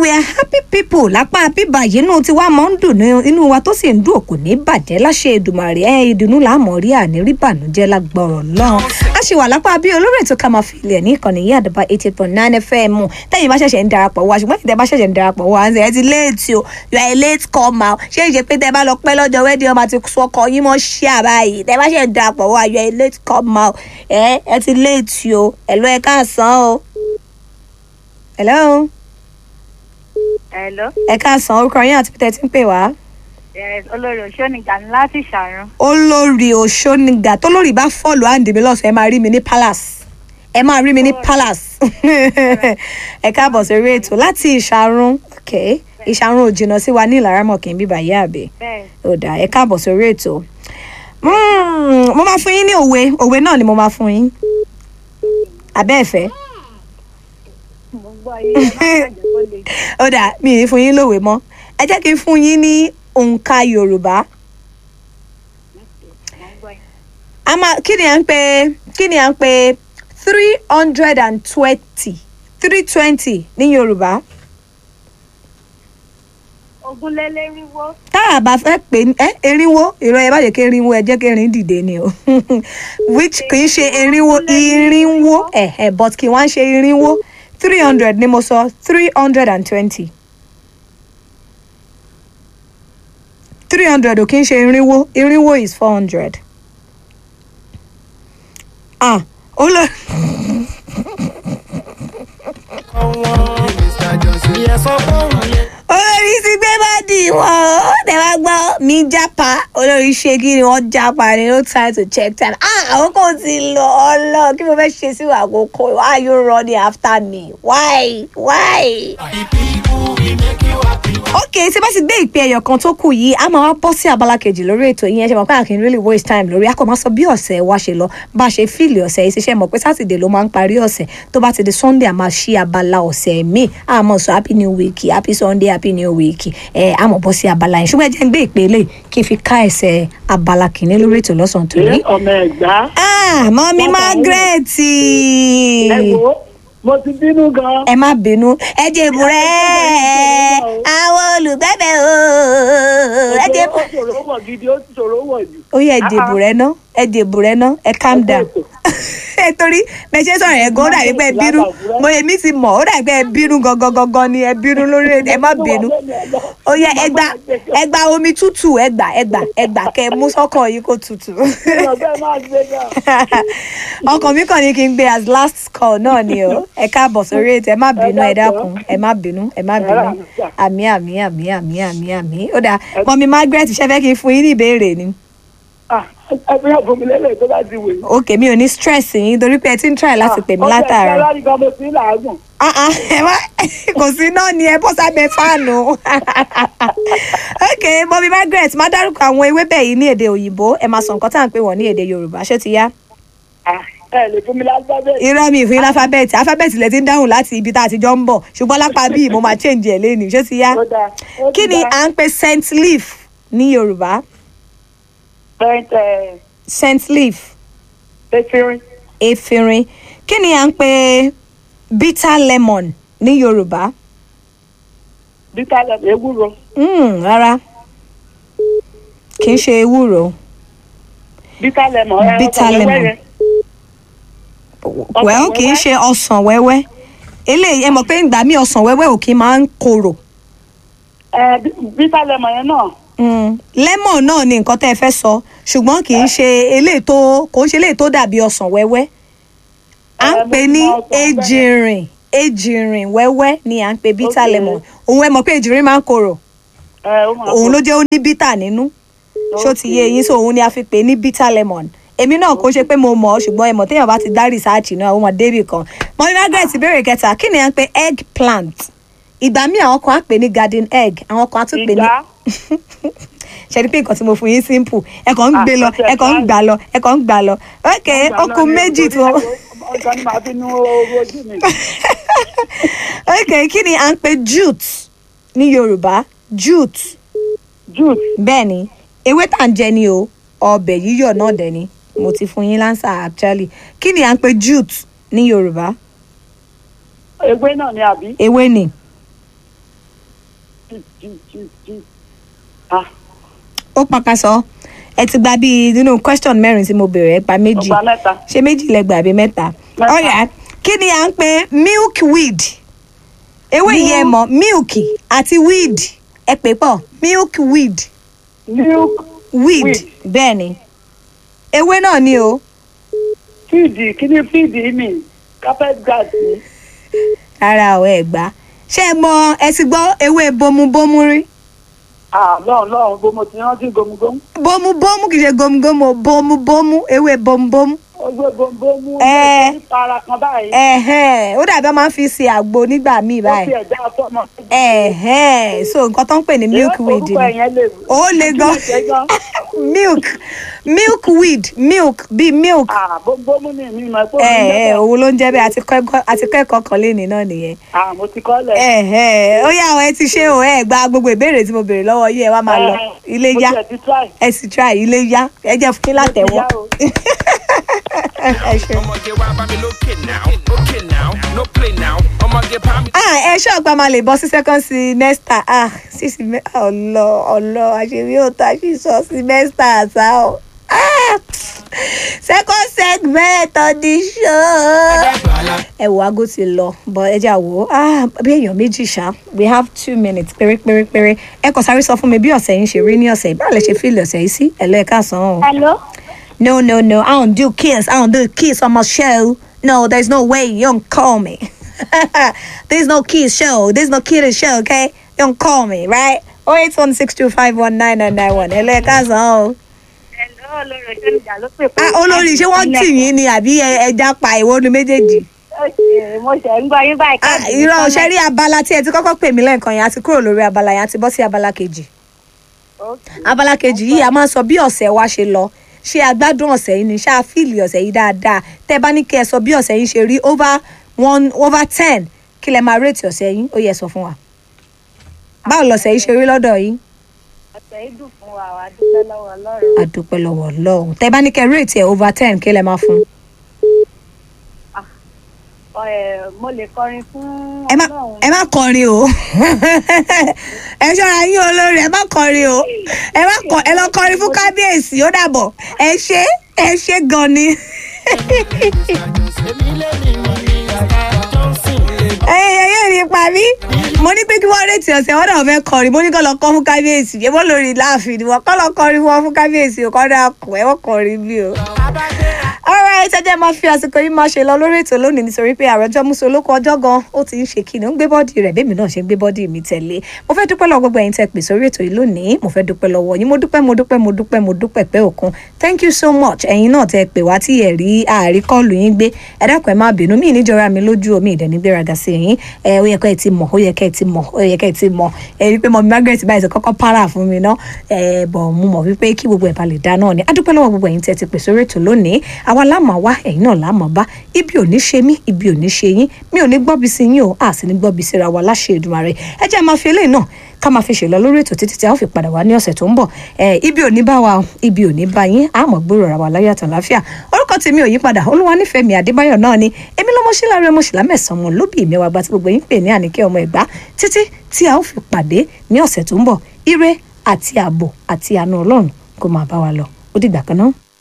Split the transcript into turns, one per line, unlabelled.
we are happy people lápá bíbá yìí inú tiwa máa ń dùn ní inú wa tó sì ń dùn kò ní bàjẹ́ láṣẹ Èdùmàrè ẹ ìdùnnú làámọ̀ rí àní rí bànújẹ́ lágbọ̀rọ̀ náà a ṣì wà lápá bí olórí ètò ká máa fi ilẹ̀ ní ìkànnì yìí àdàbà eighty eight point nine fm tẹ́yìn bá ṣẹ̀ṣẹ̀ ń darapọ̀ wá ṣùgbọ́n ìtẹ́ bá ṣẹ̀ṣẹ̀ ń darapọ̀ wá ẹ ti léètì o you are a late comer ṣé ìṣe pé tẹ́ bá lọ pẹ́ lọ́jọ́ wẹ́dí ọmọ àti sọkọ yín mọ́ ṣí àbáyé tẹ́ bá ṣẹ̀ ń darapọ̀ wá you are a late comer ẹ ẹ ti léètì o ẹ̀ lọ́ ẹ káàsán o. hello
Hello.
ẹ káàsán orúkọ yín àti pété tí ń pè wá.
Yes, olórí òṣónìkà ní láti ṣàrùn.
olórí òṣónìgà tó lórí bá fọ́ọ̀lù àǹdí mi lọ́sàn ẹ máa rí mi ní palace ẹ máa rí mi ní palace ẹ káàbọ̀ sórí ètò láti ìṣàrún ok ìṣàrún ò jìnnà sí wa ní ìlàrámọ̀ kì í bíbà yé àbẹ̀
Bẹ́ẹ̀
ó dà ẹ káàbọ̀ sórí ètò Mm, mo máa fún yín ní òwe òwe náà ni mo máa fún yín abẹ́ ẹ̀fẹ́
mo gbọ́ yé ẹ má bàjẹ́ kó le.
ó dà mí ì ní fún yín lówe mọ́ ẹ jẹ́ kí n fún yín ní òǹkà yorùbá
Mo gbọ́ yé.
a máa kí ni à ń pè kí ni à ń pè three hundred and twenty three twenty ní yorùbá
Ogúnlélẹ́rìnwó.
tá a bá fẹ́ pè ní ẹ erinwó ìrọ̀ ẹ bá jẹ́ kí erinwó ẹ jẹ́ kí erin dìde ni o which kì í ṣe erinwó irinwó ẹ̀hẹ̀ but kì í wá ń ṣe irinwó three hundred ni mo sọ three hundred and twenty three hundred ò kì í ṣe irinwó irinwó is four hundred ah ó lọ. olórí ti gbé bọ́ọ̀dì wọn ó tẹ wá gbọ́ mi jápa olórí ṣe kí ni wọ́n jápa ni no time to check time ah àkókò ti lọ ọlọ kí mo fẹ́ ṣe sí àkókò why you running after me why why. ok tí bá ti gbé ìpè ẹyọ kan tó kù yìí a máa wá bọ́ sí abala kejì lórí ètò yìí ẹ ṣe mọ̀ pé àkín really waste time lórí a kò máa sọ bí ọ̀sẹ̀ wa ṣe lọ bá a ṣe fíìlì ọ̀sẹ̀ yìí ṣiṣẹ́ mọ̀ pé sátidé ló máa ń parí ọ̀sẹ̀ tó bá ti di sunday a máa ṣí abala ọ̀sẹ̀ míì a máa sọ happy new week happy sunday happy new week ẹ a máa bọ́ sí abala yẹn ṣùgbọ́n ẹ jẹ́ ń gbé ìpè eléyìí kí n fi ká ẹsẹ̀ abala kìíní lórí ètò lọ́sàn-án tó ní.
ọmọ ẹgbà
ah mọ́mí margaret
ẹ wo mo ti bínú gan.
ẹ má bínú ẹ jèbù rẹ àwọn olùgbẹ́bẹ̀ o ẹ jèbù.
ó ṣòro wọ̀ gidi ó ṣòro wọ̀ jù.
ó yẹ ẹ dìbò rẹ ná ẹ dìbò rẹ ná ẹ calm down ẹ torí bẹ ṣe sọ̀rọ̀ yẹn gan ó dàbí pé ẹ bínú mo èmi ti mọ̀ ó dàbí pé ẹ bínú gangan gangan ni ẹ bínú lórí ẹ má bínú ó yẹ ẹ gba ẹ gba omi tútù ẹ gbà ẹ gbà ẹ gbà kẹ mú sọ́kàn yìí kó tutù
ọgbẹ́ máa gbé gan.
ọkàn mi kàn ní kí n gbé as last call náà ni o ẹ káàbọ̀ sórí ètò ẹ má bínú ẹ dákun ẹ má bínú ẹ má bínú àmì àmì àmì àmì àmì àmì ó dáa mọ̀mí margaret ṣe fẹ́ kí n fún yín ní ìbéèrè ni
Ah, ẹ fi hàn fún mi lélẹ̀ tó bá ti wè.
ok mi ò ní stress yín torí pé ẹ ti ń try láti pè mí látàárọ̀.
ọgbẹ́ ìṣẹ́ láti gan mo sí làágùn.
Ah, ah, ẹ má kò sí náà ni ẹ bọ́ sábẹ́ fáànù. ok mọ̀mí margaret má dárúkọ àwọn ewébẹ̀ yìí ní èdè òyìnbó ẹ máa sọ nǹkan tá à ń pè wọ́n ní èdè yorùbá ṣé ti yá.
Ah, ẹ lè fún mi lálùbábẹ́.
irọ́ mi ìfún yín láfábẹ́ẹ̀tì alifábẹ́ẹ̀tì lẹ ti ń dáhùn láti ibi tá a ti jọ ń bọ̀ ṣùgbọ́n lápá bíi mo máa change ẹ̀ lẹ́nu ṣé ti yá.
Ó dáa, ó ti
kí ni
dáa.
à ń pè scent leaf ní yorùbá
Saint, eh,
scent leaf
efirin
efirin kí ni à ń pè bitter lemon ní yorùbá.
bitter lemon ewúro
Mm, rárá kì í ṣe ewúro
bitter lemon ẹ,
Bitter
ọsàn
lemon.
wẹ́wẹ́ yẹn.
well kì í ṣe ọsàn wẹ́wẹ́ eléyìí ẹ mọ̀ pé ìgbà míì ọsàn wẹ́wẹ́ ò kì í máa ń korò
Eh, bi- bitter lemon yẹn náà
Mm, lemon náà ni nǹkan tẹ́ ẹ fẹ́ sọ ṣùgbọ́n kì í ṣe eléyìí tó kò ń ṣe eléyìí tó dàbí ọsàn wẹ́wẹ́ à ń
Eh,
pè
mo
ní
ti mọ ọsàn wẹ́wẹ́.
ejìrìn ejìrìn wẹ́wẹ́ ni à ń pè bitter
Okay.
lemon òun ẹ mọ̀ pé ejìrìn máa ń korò
ẹ, ó máa
òun
pọ̀.
ló jẹ́ ó ní bitter nínú ṣó ti yé
Okay.
yín so òun ni a fi pè ní bitter lemon èmi náà kò ṣe pé mo mọ̀ ọ́ ṣùgbọ́n ẹ mọ̀ téèyàn bá ti dá rìsáàchì náà ó mọ̀ débì kan mọ́ni margaret ìbéèrè kẹta kí ni à ń pè egg plant ìgbà míì àwọn kan á pè ní garden egg àwọn kan á tún pè ní
ìgbà
ṣe ni pé nǹkan tí mo fún yín simple ẹ kàn ń
Ah,
gbé lọ
ọ̀sẹ̀
ẹ kàn ń
kan.
gbà lọ ẹ kàn ń gbà lọ ok ó kù méjì tó
ọjọ́ ni màá fi nu owó ojú mi.
ok kí ni à ń pè jute ní yorùbá jute
juice
bẹ́ẹ̀ ni ewé tà ń jẹ ni o ọbẹ̀ yíyọ̀ náà dẹ̀ ni mo ti fún yín lánsà actually kí ni à ń pè jute ní yorùbá
ewé náà ni àbí
ewé ni
chief chief chief chief ah
ó pàkàṣọ ẹ ti gba bíi nínú question mẹ́rin tí mo béèrè ẹ gba méjì
ọgbà mẹ́ta
ṣé méjì lẹ gbà àbí mẹ́ta
Mẹ́ta.
ọ̀yà kí ni à ń pè milkweed ewé yìí ẹ mọ̀ milk àti weed ẹ pè pọ̀ milkweed
milk
weed
Weed.
bẹ́ẹ̀ ni ewé náà ni o
fíìdì kíní fíìdì mi carpet grass ni
rárá o ẹ gbà ṣé ẹ mọ̀ ẹ ti gbọ́ ewé bomubomu rí
ah lọ́run lọ́run bó mo ti rántí gomugomu
bomubomu kì í ṣe gomugomu o, bomubomu ewé bomubomu
ọgbẹ́ gomugomu
Ẹ.
ní para kan báyìí
ẹ̀hẹ́n ó dàbí wọ́n máa ń fi ṣe àgbo nígbà míì
ó
báyìí
fi ẹ̀dá fọ́mọ.
ẹ̀hẹ́n so nǹkan tó ń pè ní milkweed
orúkọ
ni
ẹ̀yẹn lè
ó le gan milk milkweed milk bíi milk
ah gomugomu ni mi mọ̀ pé
ẹ
òun
ẹ
lẹ́bẹ̀.
òun ló ń jẹ́ bẹ́ẹ̀ àti kẹ́kọ̀ọ́ àti kẹ́kọ̀ọ́ kan léni náà nìyẹn
ah mo ti kọ́lẹ̀.
ẹ̀hẹ́n ó yá ọ ẹ ti ṣe o ẹ gba gbogbo ìbéèrè tí mo béèrè lọ́wọ́ yìí ẹ wá máa lọ
Eh,
ilé
mo
yá
tiẹ̀ ti try.
ẹ sì try ilé yá ẹ jẹ́ fún yín látẹ̀wọ́
yá o.
ẹ ṣe.
I'ma get wild, Bobby, okay now, okay now, no play now. I'ma get pound.
ah ẹ ṣọ́ ọgbà máa lè bọ́ sí second semester ah sí semester ọlọ ọlọ àṣírí òótọ́ àṣìṣọ semester àṣà o ah second segment audition. ẹ wo aago ti lọ bọ ẹ jà wò ó ah bí èèyàn méjì ṣá we have two minutes péré péré péré ẹ kàn sáré sọ fún mi bí ọ̀sẹ̀ yín ṣe rí ní ọ̀sẹ̀ yìí báwo lẹ ṣe fíìlì ọ̀sẹ̀ yìí sí ẹ̀ lẹ́ẹ̀ka sàn án o.
hello.
No, no, no. I don't do kiss. I don't do kiss on my show. No, there's no way. You don't call me. there's no kiss show. There's no kidding show, okay? You don't call me, right? Oh, eight one six two five one nine nine nine one. Hello, cousin.
hello olórí ẹjọ́ ìjà ló pè
Ah, olórí ṣé wọ́n tì yín ni àbí ẹ- ẹja pa ìwọ ni méjèèjì?
mo ṣe ń gbọ́ yín báyìí.
Ah, irọ́ ṣe rí abala tí ẹ ti kọ́kọ́ pè mí lẹ́ẹ̀kan yẹn àti kúrò lórí abala yẹn àti bọ́ sí abala kejì. abala kejì yìí a máa sọ bí ọ̀sẹ̀ wa ṣe lọ ṣé a gbádùn ọ̀sẹ̀ yìí ni ṣé a fíìlì ọ̀sẹ̀ yìí dáadáa tẹ́ bá ní kí ẹ sọ bí ọ̀sẹ̀ yìí ṣe rí over one over ten kí lẹ máa rètí ọ̀sẹ̀ yìí ó yẹ sọ fún wa. báwo lọ̀sẹ̀ yìí ṣe rí lọ́dọ̀ yìí
ọ̀sẹ̀ yìí dùn fún wa wà á dúpẹ́ lọ́wọ́ ọlọ́run.
a dúpẹ́ lọ́wọ́ ọlọ́run tẹ́ bá ní kẹ́ rètí ẹ̀ over ten kí lẹ máa fún.
Ẹ, mo lè kọrin fún
ẹ má
ọlọ́run.
ẹ má kọrin o ẹ ṣọ́ra yín olórí ẹ má kọrin o ẹ má kọ ẹ lọ kọrin fún kábíyèsí ó dàbọ̀ ẹ ṣe ẹ ṣe gan ni. ẹyẹ yẹn ní pa mí mo ní pé kí wọ́n rètí ọ̀sẹ̀ wọ́n náà fẹ́ kọrin mo ní kọ́ lọ kọ́ fún kábíyèsí ṣé wọ́n lórí láàfin ni wọ́n kọ́ lọ kọrin fún wọn fún kábíyèsí ò kọ́ dà kù ẹ wọ́n kọrin bí o. alright ẹ jẹ́ máa fi àsìkò yìí máa ṣe lọ lórí ètò lónìí nítorí pé àròjọ musu olóko ọjọ́ gan ó ti ń ṣe kíni ó ń gbé bọ́ọ̀dì rẹ̀ bẹ́ẹ̀ mi náà ṣe ń gbé bọ́ọ̀dì mi tẹ̀lé mo fẹ́ dúpẹ́ lọ́wọ́ gbogbo ẹ̀yin tẹ́ pè sórí ètò yìí lónìí mo fẹ́ dúpẹ́ lọ́wọ́ yín mo dúpẹ́ mo dúpẹ́ mo dúpẹ́ mo dúpẹ́ pẹ́ òkun thank you so much ẹ̀yin náà tẹ́ pè wá tí ẹ̀ rí àárí kọ́ọ̀lù yín gbé ẹ dákun ẹ má bínú mí níjọra mi lójú omi ìdẹ̀ nígbéraga sí yín ẹ ó yẹ kẹ́ ẹ ti mọ̀ ó yẹ kẹ́ ẹ ti mọ̀ ó yẹ kẹ́ ẹ ti mọ̀ ẹ rí i pé mọ̀mí Margaret báyìí ti kọ́kọ́ para fún mi ná ẹ bọ̀ mo mọ̀ wípé kí gbogbo ẹ̀ bá lè dá náà ni adúpẹ́ lọ́wọ́ gbogbo ẹ̀yin tẹ́ ti pè sórí ètò lónìí àwa láàmú wá ẹ̀yin náà láàmú bá ibi ò ní ṣe mí ibi ò ní ṣe yín mi ò ní gbọ́bi sí yín o a sì ní gbọ́bi síra wa láṣẹ Èdùmàrè ẹ jẹ́ máa fi eléyìí náà ká máa fi ṣèlọ lórí ètò títí tí a ó fi padà wá ní ọ̀sẹ̀ tó ń bọ̀ ẹ ibi ò ní bá wa o ibi ò ní bá yín àmọ́ gbòòrò ara wa láyọ̀ àtàn láfíà orúkọ tèmi ò yí padà olúwa nífẹ̀ẹ́ mi Adébáyọ̀ náà ni èmi lọ́mọ síláre ọmọ sílá mẹ́sàn-án wọn lóbì mi wàá gba tí gbogbo yín pè ní àníkẹ́ ọmọ ẹ̀gbá títí tí a ó fi pàdé ní ọ̀sẹ̀ tó ń bọ̀ ire àti ààbò àti àánú Ọlọ́run kó máa bá wa lọ ó dìgbà kan náà.